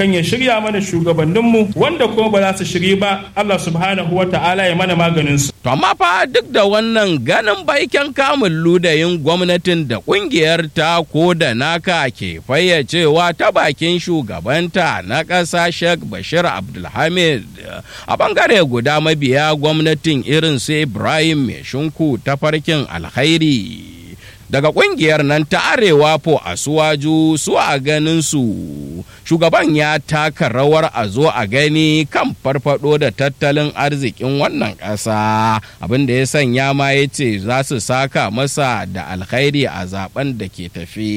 kan ya shirya mana shugabanninmu wanda kuma ba za su shiri ba Allah subhanahu wa ta'ala ya mana maganin su. To amma fa duk da wannan ganin baiken kamun ludayin gwamnatin da kungiyar ta ko da naka ke fayyacewa ta bakin shugabanta na ƙasa Sheikh Bashir Abdulhamid a bangare guda mabiya gwamnatin irin su Ibrahim Mai Shinku ta farkin alkhairi. daga kungiyar nan ta arewa po a suwaju su a ganin su shugaban ya taka rawar a zo a gani kan farfado da tattalin arzikin wannan ƙasa abin da ya sanya ma ya ce za su saka masa da alkhairi a zaben da ke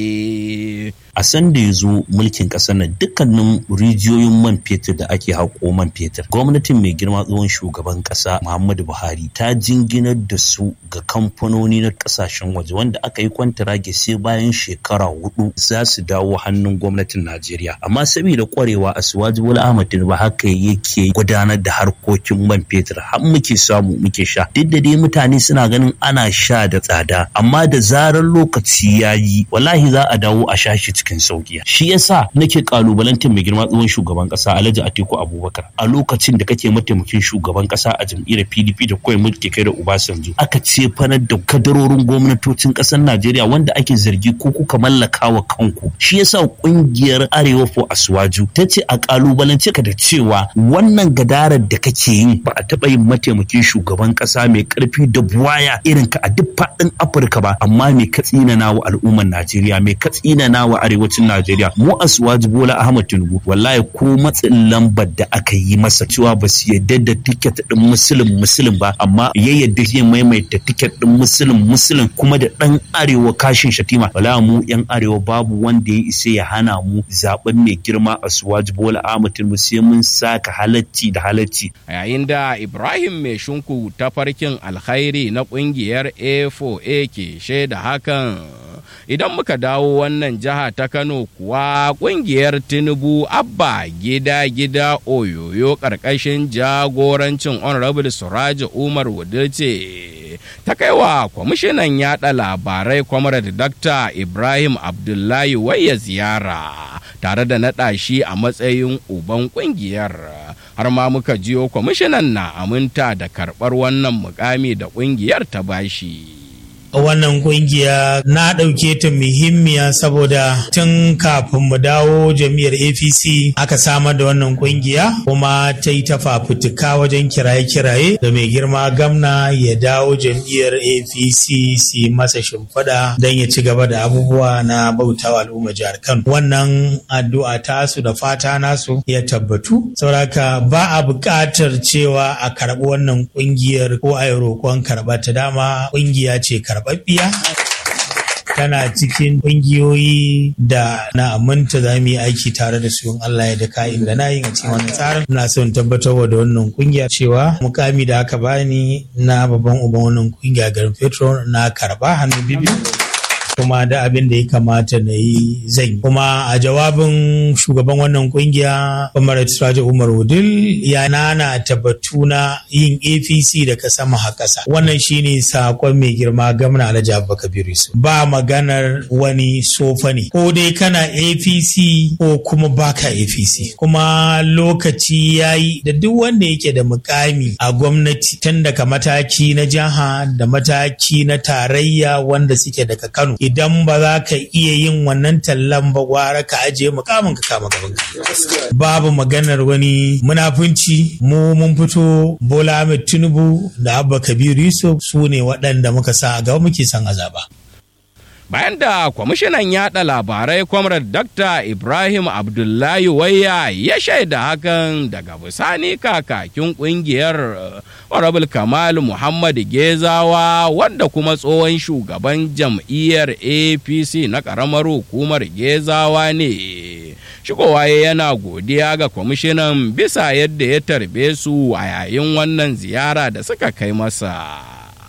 tafi a san da ya zo mulkin ƙasar nan dukkanin rijiyoyin man fetur da ake haƙo man fetur gwamnatin mai girma tsohon shugaban ƙasa muhammadu buhari ta jinginar da su ga kamfanoni na ƙasashen waje wanda aka yi kwantarage sai bayan shekara hudu za su dawo hannun gwamnatin najeriya amma saboda kwarewa a suwaji bola ahmad tinubu haka yake gudanar da harkokin man fetur har muke samu muke sha duk da dai mutane suna ganin ana sha da tsada amma da zarar lokaci ya yi wallahi za a dawo a sha shi cikin sauki shi yasa nake kalubalantar mai girma tsohon shugaban kasa Alhaji Atiku Abubakar a lokacin da kake mataimakin shugaban kasa a jam'iyyar PDP da kawai mulki kai da Obasanjo aka ce fanar da kadarorin gwamnatocin kasar Najeriya wanda ake zargi ko kuka mallaka wa kanku shi yasa kungiyar Arewa for Aswaju ta ce a kalubalance ka da cewa wannan gadarar da kake yi ba a taba yin mataimakin shugaban kasa mai karfi da buwaya irin ka a duk faɗin Afirka ba amma mai katsina na wa al'ummar Najeriya mai katsina na wa arewacin Najeriya mu Asuwaji Bola Ahmad Tinubu wallahi ko matsin lambar da aka yi masa cewa ba su yadda da tiket din musulun musulun ba amma ya yadda zai maimaita tiket din musulun musulun kuma da dan arewa kashin shatima wallahi mu yan arewa babu wanda ya isa ya hana mu zaben mai girma Asuwaji Bola Ahmad Tinubu sai mun saka halacci da halacci yayin da Ibrahim mai shunku ta farkin alkhairi na kungiyar A4A ke shaida hakan idan muka dawo wannan jiha ta kano kuwa kungiyar tinubu abba gida gida oyoyo karkashin jagorancin honorable suraji umar wudilce ta kaiwa kwamishinan yada labarai comrade dr ibrahim abdullahi waya ziyara tare da naɗa shi a matsayin uban kungiyar har ma muka jiyo kwamishinan na aminta da karɓar wannan mukami da kungiyar ta bashi. wannan kungiya na ɗauke ta muhimmiya saboda tun kafin mu dawo jam'iyyar apc aka samar da wannan kungiya kuma ta yi ta fafutuka wajen kiraye-kiraye da mai girma gamna ya dawo jam'iyyar apc su masa shimfiɗa don ya ci gaba da abubuwa na bautawa al'umma jihar kano wannan addu'a tasu da fata nasu ya tabbatu sauraka ba a buƙatar cewa a karɓi wannan kungiyar ko a yi roƙon karɓa ta dama kungiya ce karɓa karɓaɓɓiya tana cikin ƙungiyoyi da na aminta za mu yi aiki tare da su Allah ya da ka'in da na yi a cikin wannan tsarin ina son tabbatar da wannan ƙungiya cewa mukami da aka bani na babban uban wannan ƙungiya garin petro na karɓa hannu bibi kuma da abin da ya kamata na yi zan yi kuma a jawabin shugaban wannan kungiya Umar Siraji Umar Wudil ya nana tabbatu na yin APC da kasa maha kasa wannan shine sakon mai girma gwamna Alhaji Abubakar Birisu ba maganar wani sofa ne ko dai kana APC ko kuma baka APC kuma lokaci yayi da duk wanda yake da mukami a gwamnati tun daga mataki na jiha da mataki na tarayya wanda suke daga Kano idan ba za ka iya yin wannan tallan ba gwara ka ajiye mukamin ka kama gaban ka babu maganar wani munafunci mu mun fito Bola Ahmed Tinubu da Abba Kabir Yusuf su ne waɗanda muka sa a gaba muke son azaba bayan da kwamishinan yada labarai comrade dr ibrahim abdullahi waya ya shaida hakan daga bisani kakakin kungiyar honorable kamal muhammad gezawa wanda kuma tsohon shugaban jam'iyyar apc na karamar hukumar gezawa ne shigowa yana godiya ga kwamishinan bisa yadda ya tarbe su a yayin wannan ziyara da suka kai masa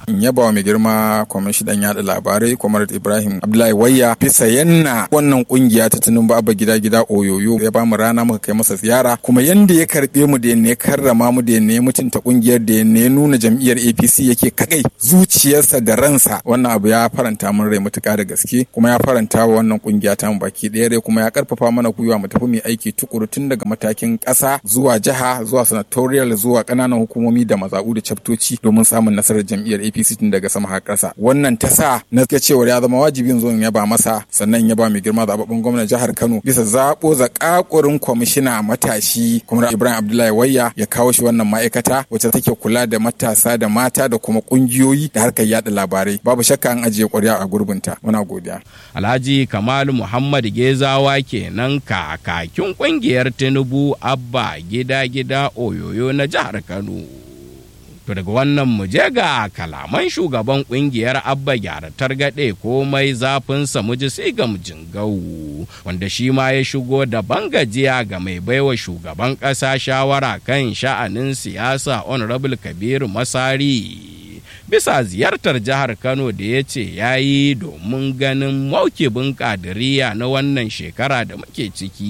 in yaba wa mai girma kwamishinan yada labarai kwamar ibrahim abdullahi wayya bisa yanna wannan kungiya ta tunin abba gida gida oyoyo ya ba mu rana muka kai masa ziyara kuma yanda ya karbe mu da yanne ya karrama mu da yanne ya mutunta kungiyar da yanne ya nuna jam'iyyar apc yake kagai zuciyarsa da ransa wannan abu ya faranta mun rai matuƙa da gaske kuma ya faranta wa wannan kungiya ta mu baki ɗaya rai kuma ya karfafa mana gwiwa mu tafi mu aiki tukuru tun daga matakin ƙasa zuwa jiha zuwa senatorial zuwa ƙananan hukumomi da mazaɓu da caftoci domin samun nasarar jam'iyyar APC tun daga sama har ƙasa wannan ta sa na ga cewa ya zama wajibin zo in yaba masa sannan ya ba mai girma zababben gwamnan jihar Kano bisa zaɓo zakakurin kwamishina matashi kuma Ibrahim Abdullahi Wayya ya kawo shi wannan ma'aikata wacce take kula da matasa da mata da kuma ƙungiyoyi da harkar yada labarai babu shakka an ajiye ƙwarya a gurbinta muna godiya Alhaji Kamal Muhammad Gezawa kenan kakakin kungiyar Tinubu Abba gida gida oyoyo na jihar Kano. To daga wannan mu je ga kalaman shugaban kungiyar Abba gyara targaɗe komai zafinsa mu ji sai ga jingau wanda shi ma ya shigo da bangajiya ga mai baiwa shugaban ƙasa shawara kan sha'anin siyasa Honorable Kabiru Masari. bisa ziyartar jihar Kano da ya ce ya yi domin ganin maukibin kadiriya na wannan shekara da muke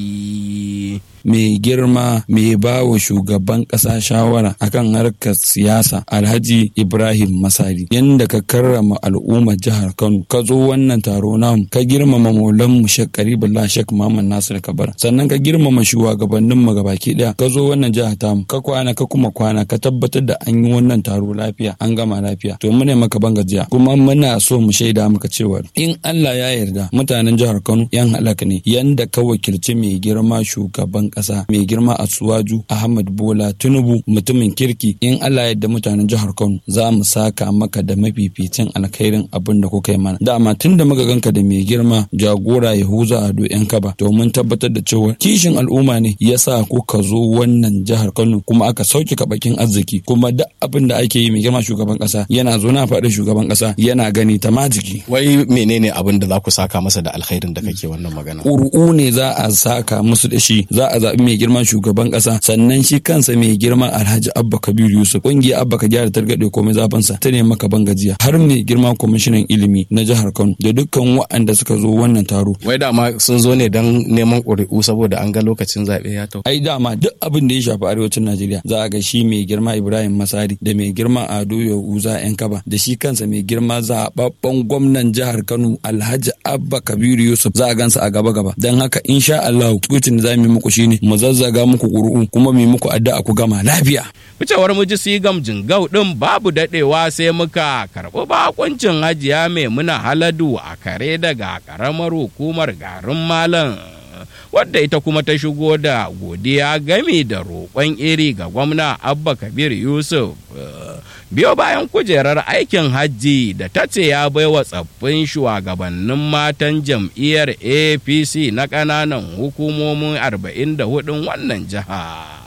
ciki. mai girma mai ba wa shugaban ƙasa shawara akan harkar siyasa alhaji ibrahim masari yadda ka karrama al'ummar jihar kano ka zo wannan taro namu ka girmama maulan mu shek karibullah shek muhammad nasir kabar sannan ka girmama shugabannin mu gabaki daya ka zo wannan jihar tamu ka kwana ka kuma kwana ka tabbatar da an yi wannan taro lafiya an gama lafiya to muna maka bangajiya kuma muna so mu shaida maka cewa in Allah ya yarda mutanen jihar Kano yan halaka ne yanda ka wakilci mai girma shugaban kasa mai girma a suwaju ahmad bola tinubu mutumin kirki in allah yadda mutanen jihar kano za mu saka maka da mafificin alkhairin abin da kuka yi mana dama tun da muka ganka da mai girma jagora yahuza ado yan kaba domin tabbatar da cewa kishin al'umma ne ya sa kuka zo wannan jihar kano kuma aka sauke kabakin arziki kuma duk abin da ake yi mai girma shugaban kasa yana zo na faɗin shugaban kasa yana gani ta majiki Wai menene abin da za ku saka masa da alkhairin da kake wannan magana? ƙuri'u ne za a saka musu da shi za a zaɓi mai girman shugaban ƙasa sannan shi kansa mai girma alhaji abba kabir yusuf ƙungiyar abba ka gyara targaɗe komai zafansa ta ne maka bangajiya har mai girma kwamishinan ilimi na jihar kano da dukkan waɗanda suka zo wannan taro Wai dama sun zo ne don neman ƙuri'u saboda an ga lokacin zaɓe ya tau. ai dama duk abin da ya shafi arewacin najeriya za a ga shi mai girma ibrahim masari da mai girma ado yahuza yan kaba da shi kansa mai girma zaɓaɓɓen gwamnan jihar kano alhaji abba kabiru yusuf za a gansa a gaba gaba don haka insha allahu tukutin da za mu yi muku shine mu zazzaga muku ƙuri'u kuma mu yi muku addu'a ku gama lafiya Ficewar muji sigam jingau ɗin babu daɗewa sai muka karɓi bakuncin hajiya mai muna haladu a kare daga ƙaramar hukumar garin malam. wadda ita kuma ta shigo da godiya gami da roƙon iri ga gwamna abba kabir yusuf biyo bayan kujerar aikin hajji da ta ce ya baiwa tsaffin shugabannin matan jam'iyyar apc na ƙananan hukumomin 44 wannan jiha.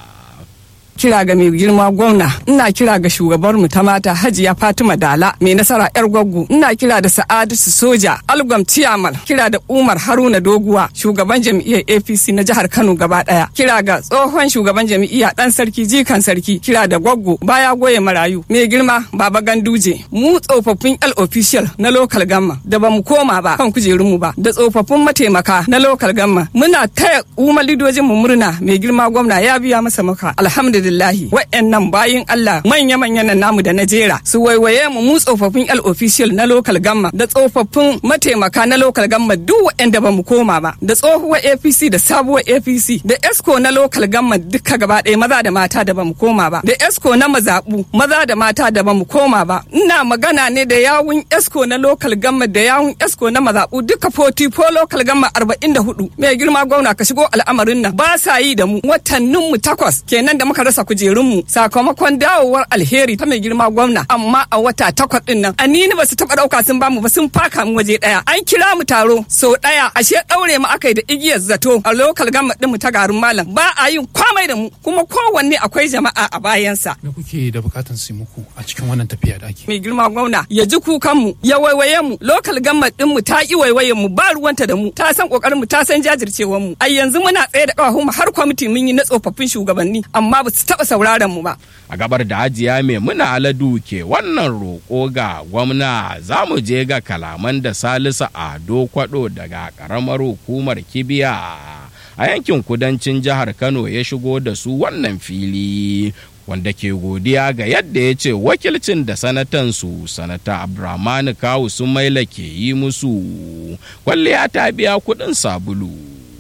kira ga mai girma gwamna ina kira ga shugabar mu ta mata hajiya fatima dala mai nasara yar gwaggo ina kira da sa'adatu soja algwam tiyamal kira da umar haruna doguwa shugaban jam'iyyar apc na jihar kano gaba daya kira ga tsohon shugaban jam'iyya dan sarki jikan sarki kira da gwaggo baya goye marayu mai girma baba ganduje mu tsofaffin l official na local gamma da bamu koma ba kan kujerunmu ba da tsofaffin mataimaka na local gamma muna taya umar lidojin mu murna mai girma gwamna ya biya masa maka alhamdulillah alhamdulillahi wa'annan bayin Allah manya-manyan nan namu da na jera su waiwaye mu mu tsofaffin L official na local gamma da tsofaffin mataimaka na local gamma duk wa'anda ba mu koma ba da tsohuwar APC da sabuwar APC da ESCO na local gamma duka gaba ɗaya maza da mata da ba mu koma ba da ESCO na mazaɓu maza da mata da ba mu koma ba ina magana ne da yawun ESCO na local gamma da yawun ESCO na mazaɓu duka 44 local gamma 44 mai girma gwamna ka shigo al'amarin nan ba sa yi da mu watannin mu takwas kenan da muka rasa kujerunmu sakamakon dawowar alheri ta mai girma gwamna amma a wata takwas din nan anini ba su taba dauka sun bamu ba sun faka mu waje daya an kira mu taro sau daya ashe daure mu akai da igiyar zato a lokal gama din mu ta garin malam ba a yin kwamai da mu kuma kowanne akwai jama'a a bayansa me kuke da bukatan su muku a cikin wannan tafiya da ake mai girma gwamna ya ji kukan mu ya waiwaye mu lokal gama din mu ta ki waiwaye mu ba ruwanta da mu ta san kokarin mu ta san jajircewar mu a yanzu muna tsaye da kafafun mu har kwamiti mun yi na tsofaffin shugabanni amma ba su taɓa sauraron mu ba. a gabar da hajiya mai muna aladu ke wannan roƙo ga gwamna za mu je ga kalaman da salisu ado kwado daga ƙaramar hukumar kibiya a yankin kudancin jihar kano ya shigo da su wannan fili wanda ke godiya ga yadda ya ce wakilcin da sanatansu sanata abdurrahmanu kawu sumaila ke yi musu kwalliya ta biya kuɗin sabulu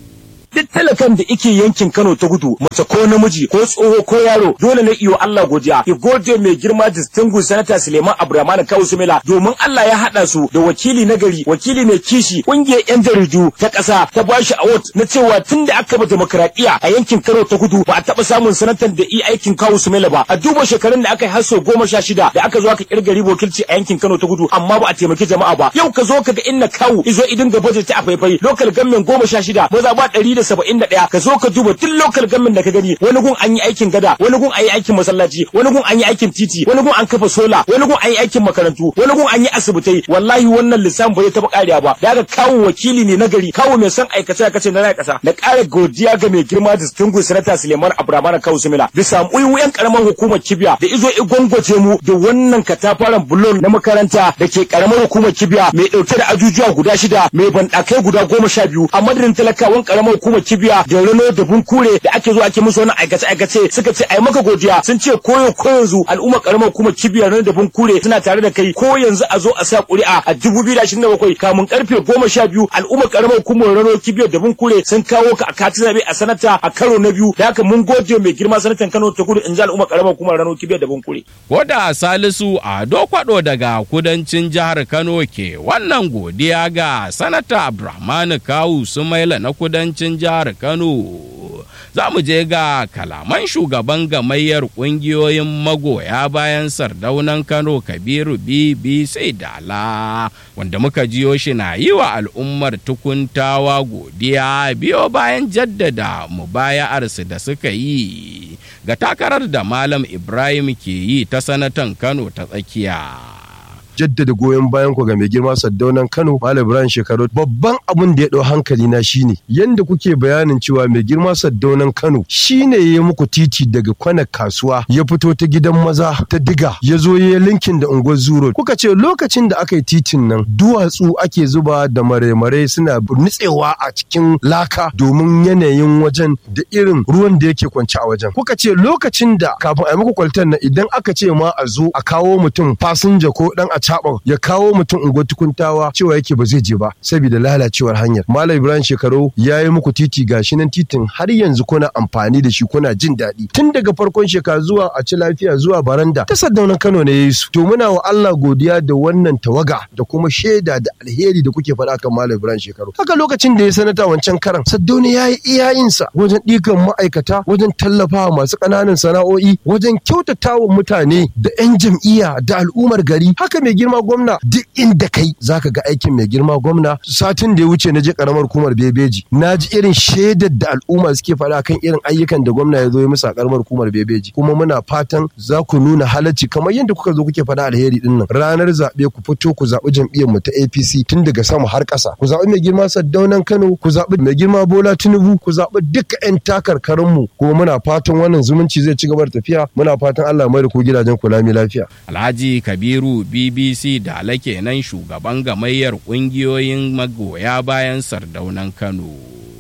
duk talakan da ike yankin Kano ta gudu mace ko namiji ko tsoho ko yaro dole ne iyo Allah godiya ya gode mai girma distinguished senator Suleiman Abdulrahman Kawu Sumela domin Allah ya hada su da wakili na gari wakili mai kishi kungiyar yan jaridu ta kasa ta bashi award na cewa tun da aka ba demokradiya a yankin Kano ta gudu ba a taba samun sanatan da i aikin Kawu Sumela ba a duba shekarun da aka yi haso goma sha shida da aka zo aka kirgari wakilci a yankin Kano ta gudu amma ba a taimaki jama'a ba yau ka zo ka ga inna Kawu izo idin ga budget a faifai local government goma sha shida maza ba ɗari da saba'in da ɗaya ka zo ka duba duk local government da ka gani wani gun an yi aikin gada wani gun an yi aikin masallaci wani gun an yi aikin titi wani gun an kafa sola wani gun an yi aikin makarantu wani gun an yi asibitai wallahi wannan lissafin ba zai taɓa ƙariya ba da aka kawo wakili ne na gari kawo mai son aikace aikace na raya ƙasa da ƙara godiya ga mai girma distinguished senator Suleiman Abdulrahman Kawu Sumila bisa muyin karamar hukumar Kibiya da izo igwangwace mu da wannan katafaren bulon na makaranta da ke karamar hukumar Kibiya mai ɗauke da ajujuwa guda shida mai banɗakai guda goma sha biyu a madadin talakawan karamar hukumar Kibiya da Rano da Bunkure da ake zo ake musu wannan aikace aikace suka ce ai maka godiya sun ce koyo ko yanzu al'ummar karamar hukumar Kibiya Rano da Bunkure suna tare da kai ko yanzu a zo a sa ƙuri'a a 2027 kamun karfe goma sha biyu al'ummar karamar hukumar Rano Kibiya da Bunkure sun kawo ka a katin zabe a sanata a karo na biyu da haka mun gode mai girma sanatan Kano ta kudu in ji al'ummar karamar hukumar Rano Kibiya da Bunkure. Koda Salisu Ado Kwado daga kudancin jihar Kano ke wannan godiya ga Sanata Abdulrahman Kawu Sumaila na kudancin jihar Kano. Za mu je ga kalaman shugaban gamayyar ƙungiyoyin magoya bayan sardaunan Kano Kabiru BBC Dala wanda muka jiyo shi na yi wa al'ummar tukuntawa godiya biyo bayan jaddada mubaya'arsu da suka yi ga takarar da Malam Ibrahim ke yi ta sanatan Kano ta tsakiya. jaddada goyon bayan ku ga mai girma Saddaunan Kano Malam Ibrahim Shekaru babban abun da ya dau hankali na shine yanda kuke bayanin cewa mai girma Saddaunan Kano shine ya muku titi daga kwana kasuwa ya fito ta gidan maza ta diga ya zo ya linkin da unguwar zuro kuka ce lokacin da aka yi titin nan duwatsu ake zuba da mare-mare suna nutsewa a cikin laka domin yanayin wajen da irin ruwan da yake kwance a wajen kuka ce lokacin da kafin a yi muku kwaltan nan idan aka ce ma a zo a kawo mutum fasinja ko dan a caɓa ya kawo mutum unguwar tukuntawa cewa yake ba zai je ba saboda lalacewar hanyar malam ibrahim shekaru ya yi muku titi gashi nan titin har yanzu kuna amfani da shi kuna jin daɗi tun daga farkon shekara zuwa a ci lafiya zuwa baranda ta saddaunan kano ne ya yi su to muna wa allah godiya da wannan tawaga da kuma shaida da alheri da kuke faɗa kan malam ibrahim shekaru haka lokacin da ya sanata wancan karan saddauna ya yi iyayensa wajen ɗikan ma'aikata wajen tallafawa masu ƙananan sana'o'i wajen kyautatawa mutane da 'yan jam'iyya da al'ummar gari haka mai girma gwamna duk inda kai zaka ga aikin mai girma gwamna satin da ya wuce na je karamar hukumar bebeji na ji irin shaidar da al'umma suke faɗa kan irin ayyukan da gwamna ya zo ya musu a karamar hukumar bebeji kuma muna fatan za ku nuna halacci kamar yadda kuka zo kuke faɗa alheri din nan ranar zaɓe ku fito ku zaɓi jam'iyyar mu ta APC tun daga sama har ƙasa ku zaɓi mai girma Saddaunan Kano ku zaɓi mai girma Bola Tinubu ku zaɓi duka 'yan takarkarin mu kuma muna fatan wannan zumunci zai ci gaba da tafiya muna fatan Allah mai da ku gidajen ku lami lafiya Alhaji Kabiru BBC da alake nan shugaban gamayyar ƙungiyoyin magoya bayan sardaunan Kano.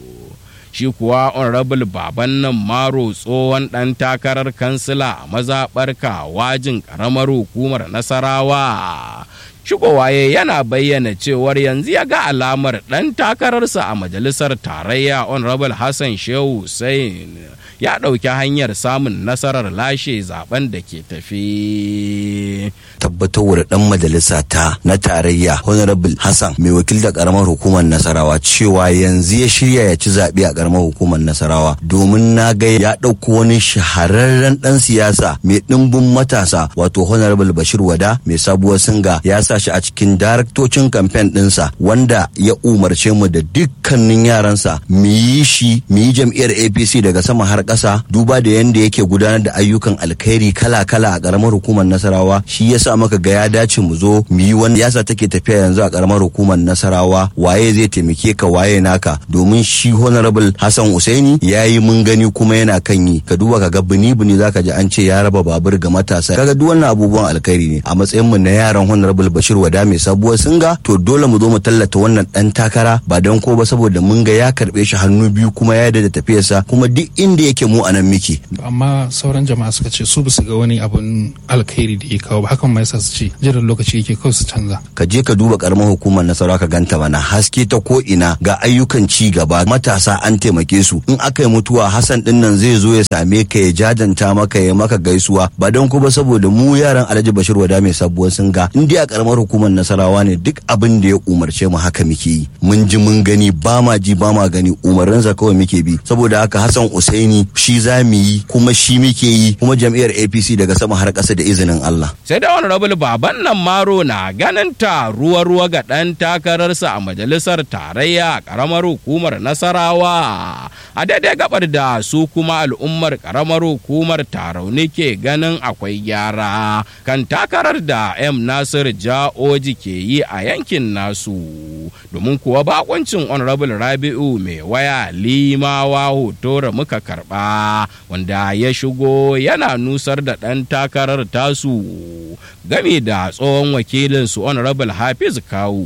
Shi kuwa Honorable Baban nan Maro tsohon ɗan takarar kansila a mazaɓar wajin ƙaramar hukumar Nasarawa. Shigowaye yana bayyana cewar yanzu ya ga alamar ɗan takararsa a majalisar tarayya Honorable Hassan Shehu Hussein ya ɗauki hanyar samun nasarar lashe zaben da ke tafi. tabbatarwa da dan majalisa ta na tarayya honorable hassan mai wakiltar karamar hukumar nasarawa cewa yanzu ya shirya ya ci zaɓe a karamar hukumar nasarawa domin na ga ya ɗauko wani shahararren ɗan siyasa mai ɗimbin matasa wato honorable bashir wada mai sabuwar singa ya sa sa shi a cikin daraktocin kamfen ɗinsa wanda ya umarce mu da dukkanin yaransa mu yi shi mu yi jam'iyyar apc daga sama har ƙasa duba da yadda yake gudanar da ayyukan alkhairi kala-kala a ƙaramar hukumar nasarawa shi yasa maka ga ya dace mu zo mu yi wani yasa take tafiya yanzu a ƙaramar hukumar nasarawa waye zai taimake ka waye naka domin shi honorable hassan usaini ya yi mun gani kuma yana kan yi ka duba ka ga bini-bini zaka ji an ce ya raba babur ga matasa kaga duk wannan abubuwan alkhairi ne a matsayin mu na yaran honorable bashir wada mai sabuwar singa to dole mu zo mu tallata wannan dan takara ba don ko ba saboda mun ga ya karbe shi hannu biyu kuma ya da tafiyarsa kuma duk inda yake mu anan miki amma sauran jama'a suka ce su basu ga wani abun alkhairi da ya kawo ba hakan ma yasa su ce jiran lokaci yake kawai su canza ka je ka duba karamar hukumar nasara ka ganta mana haske ta ko ina ga ayyukan ci gaba matasa an taimake su in aka yi mutuwa hassan din nan zai zo ya same ka ya jajanta maka ya maka gaisuwa ba don ko ba saboda mu yaran alhaji bashir wada mai sabuwar singa in dai a karamar hukumar nasarawa ne duk abin da ya umarce mu haka muke yi mun ji mun gani ba ma ji ba ma gani umarninsa kawai muke bi saboda haka hassan usaini shi za mu yi kuma shi muke yi kuma jam'iyyar apc daga sama har ƙasa da izinin allah sai da honorable baban nan maro na ganin ta ruwa ruwa ga ɗan takararsa a majalisar tarayya a ƙaramar hukumar nasarawa a daidai gabar da su kuma al'ummar ƙaramar hukumar tarauni ke ganin akwai gyara kan takarar da m nasir ja'oji ke yi a yankin nasu domin kuwa bakoncin honorable rabi'u mai waya limawa hotora muka karba wanda ya shigo yana nusar da ɗan takarar tasu game da tsohon wakilinsu honorable hafiz kawu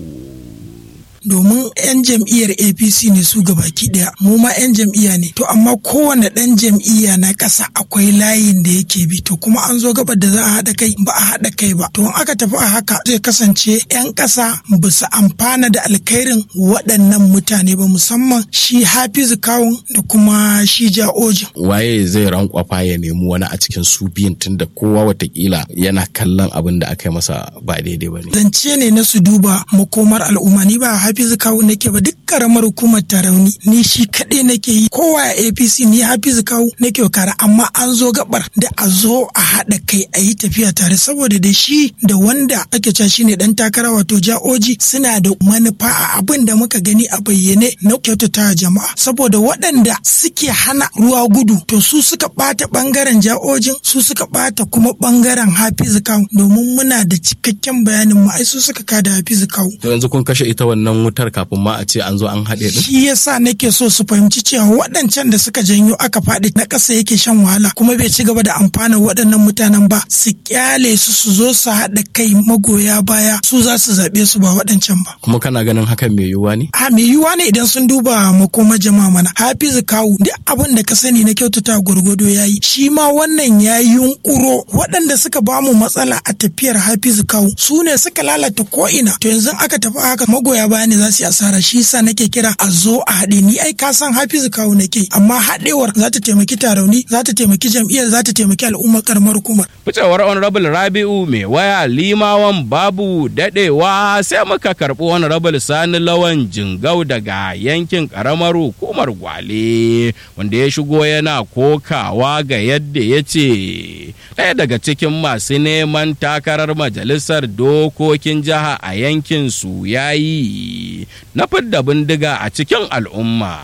domin 'yan jam'iyyar apc ne su baki daya mu ma 'yan jam'iyya ne to amma kowane ɗan jam'iyya na ƙasa akwai layin da yake bi to kuma an zo gabar da za a haɗa kai ba a haɗa kai ba to in aka tafi a haka zai kasance 'yan ƙasa ba su amfana da alkhairin waɗannan mutane ba musamman shi hafizu kawun da kuma shi ja'ojin waye zai rankwafa ya nemi wani a cikin su biyun tunda kowa watakila yana kallon abin da aka yi masa ba daidai ba ne zance ne na su duba makomar al'umma ni ba hafizu kawu nake ba duk karamar hukumar tarauni ni shi kaɗai nake yi kowa a apc ni hafizu kawu nake kara amma an zo gabar da a zo a haɗa kai a yi tafiya tare saboda da shi da wanda ake cewa shine dan takara wato ja'oji suna da manufa a abin da muka gani a bayyane na kyautata jama'a saboda waɗanda suke hana ruwa gudu to su suka ɓata ɓangaren ja'ojin su suka ɓata kuma ɓangaren hafizu kawu domin muna da cikakken bayanin mu ai su suka kada hafizu kawu to yanzu kun kashe ita wannan wutar kafin ma a ce an zo an haɗe din shi yasa nake so su fahimci cewa waɗancan da suka janyo aka faɗi na ƙasa yake shan wahala kuma bai ci gaba da amfana waɗannan mutanen ba su kyale su su zo su haɗa kai magoya baya su za su zaɓe su ba waɗancan ba kuma kana ganin hakan mai yiwuwa ne a mai yiwuwa ne idan sun duba makoma jama'a mana hafizu kawu duk abin da ka sani na kyautata gwargwado ya yi shi ma wannan ya yi yunƙuro waɗanda suka ba mu matsala a tafiyar hafizu kawu su ne suka lalata ko'ina to yanzu aka tafi haka magoya baya ne za su yi asara shi yasa nake kira a zo a haɗe ni ai ka san hafizu kawu nake amma haɗewar za ta taimaki tarauni za ta taimaki jam'iyyar za ta taimaki al'ummar karamar hukumar. ficewar honorable rabi'u mai waya limawan babu daɗewa sai muka karɓi honorable sani lawan jingau daga yankin karamar hukumar gwale wanda ya shigo yana kokawa ga yadda ya ce ɗaya daga cikin masu neman takarar majalisar dokokin jiha a yankin su ya yi na fidda bindiga a cikin al'umma.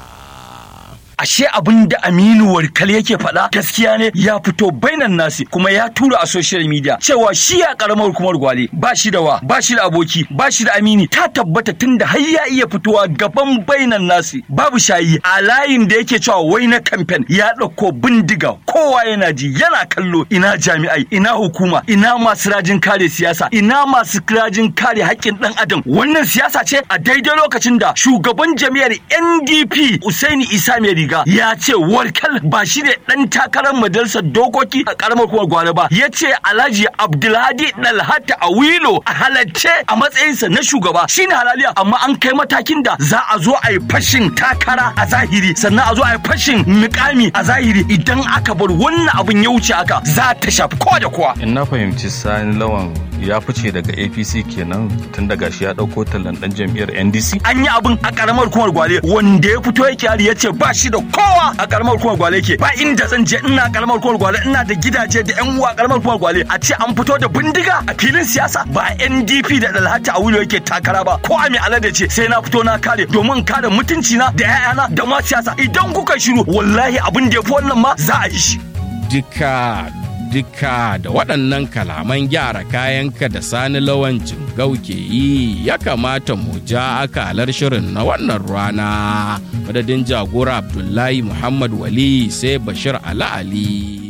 ashe abin da Aminu Warkal yake faɗa gaskiya ne ya fito bainan nasi kuma ya tura a social media cewa shi ya karamar hukumar gwale ba shi da wa ba shi da aboki ba shi da amini ta tabbata tunda har ya iya fitowa gaban bainan nasi babu shayi a layin da yake cewa wai na kamfen ya ɗauko bindiga kowa yana ji yana kallo ina jami'ai ina hukuma ina masu rajin kare siyasa ina masu rajin kare haƙƙin ɗan adam wannan siyasa ce a daidai lokacin da shugaban jami'ar NDP Usaini Isa mai riga ya ce warkal ba shi ne dan takarar majalisar dokoki a karamar kuma gwale ba ya ce alhaji abdulhadi dalhata a wilo a halarce a matsayinsa na shugaba shine halaliya amma an kai matakin da za a zo a yi fashin takara a zahiri sannan a zo a yi fashin mukami a zahiri idan aka bar wannan abin ya wuce haka za ta shafi kowa da kowa in na fahimci sani lawan ya fice daga apc kenan tun daga shi ya ɗauko tallan ɗan jam'iyyar ndc an yi abin a karamar hukumar gwale wanda ya fito yake hali ya ce ba shi da kowa a karamar hukumar gwale yake ba inda zan je ina karamar hukumar gwale ina da gidaje da yan uwa karamar hukumar gwale a ce an fito da bindiga a filin siyasa ba ndp da dalhata a wuri yake takara ba ko a mai alade ce sai na fito na kare domin kare mutunci na da 'ya'yana da ma siyasa idan kuka shiru wallahi abin da ya fi wannan ma za a yi shi Dika duka da waɗannan kalaman gyara kayanka da sani lawancin gauke yi ya kamata mu ja akalar shirin na wannan rana madadin jagora abdullahi muhammad wali sai bashir ala ali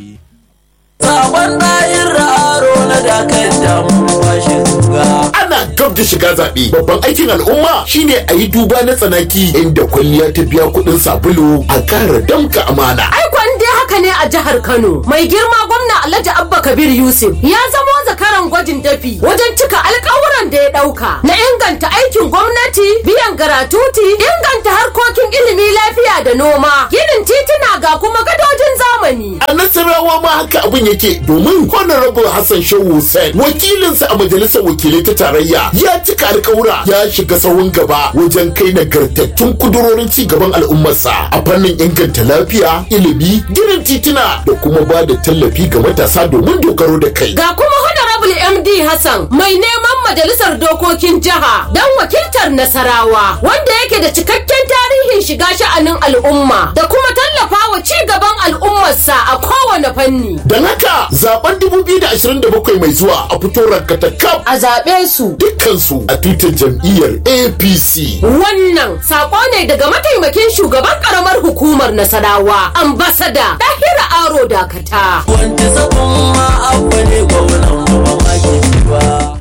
Sabon ɗayin raro na dakar damu bashi zuga. Ana gab da shiga zaɓe. Babban aikin al'umma shine a yi duba na tsanaki inda kwalliya ta biya kuɗin sabulu a ƙara damka amana. Aikon dai haka ne a jihar Kano. Mai girma gwamna Alhaji Abba Kabir Yusuf ya zamo zakaran gwajin dafi wajen cika alkawuran da ya ɗauka na inganta aikin gwamnati, biyan garatuti, inganta harkokin ilimi lafiya da noma, ginin tituna ga kuma gadojin zamani. A Nasarawa ma haka abin yake domin Honorable Hassan Shehu Hussein wakilinsa a majalisar wakilai ta tarayya ya cika alkawura ya shiga sahun gaba wajen kai nagartattun kudurorin ci gaban al'ummarsa a fannin inganta lafiya, ilimi, ginin tituna da kuma ba da tallafi ga matasa domin dogaro da kai. Ga kuma Honorable MD Hassan mai neman majalisar dokokin jiha don wakiltar Nasarawa wanda yake da cikakken tarihin shiga sha'anin al'umma da kuma tallafa wa ci gaban al'ummarsa a kowane fanni. Don haka zaben 2027 mai zuwa a fito rankata kaf A zaɓe su. dukkansu a tutar jam'iyyar APC. Wannan sako ne daga mataimakin shugaban karamar hukumar Nasarawa, ambasada Dahira Aro Dakata. Wanda sabon ma abu ne gwamnan ba mamaki ba.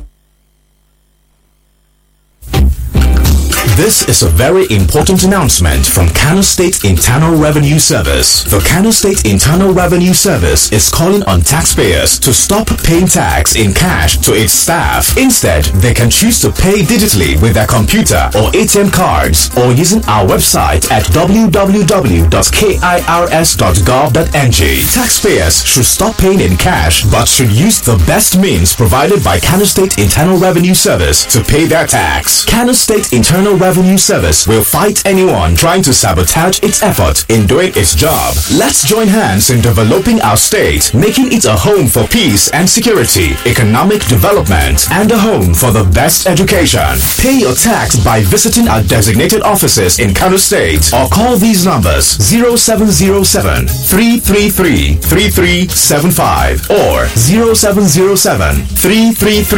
This is a very important announcement from Kano State Internal Revenue Service. The Kano State Internal Revenue Service is calling on taxpayers to stop paying tax in cash to its staff. Instead, they can choose to pay digitally with their computer or ATM cards or using our website at www.kirs.gov.ng. Taxpayers should stop paying in cash but should use the best means provided by Kano State Internal Revenue Service to pay their tax. Kano State Internal Revenue Service will fight anyone trying to sabotage its effort in doing its job. Let's join hands in developing our state, making it a home for peace and security, economic development, and a home for the best education. Pay your tax by visiting our designated offices in Kano State or call these numbers 0707 333 3375 or 0707 333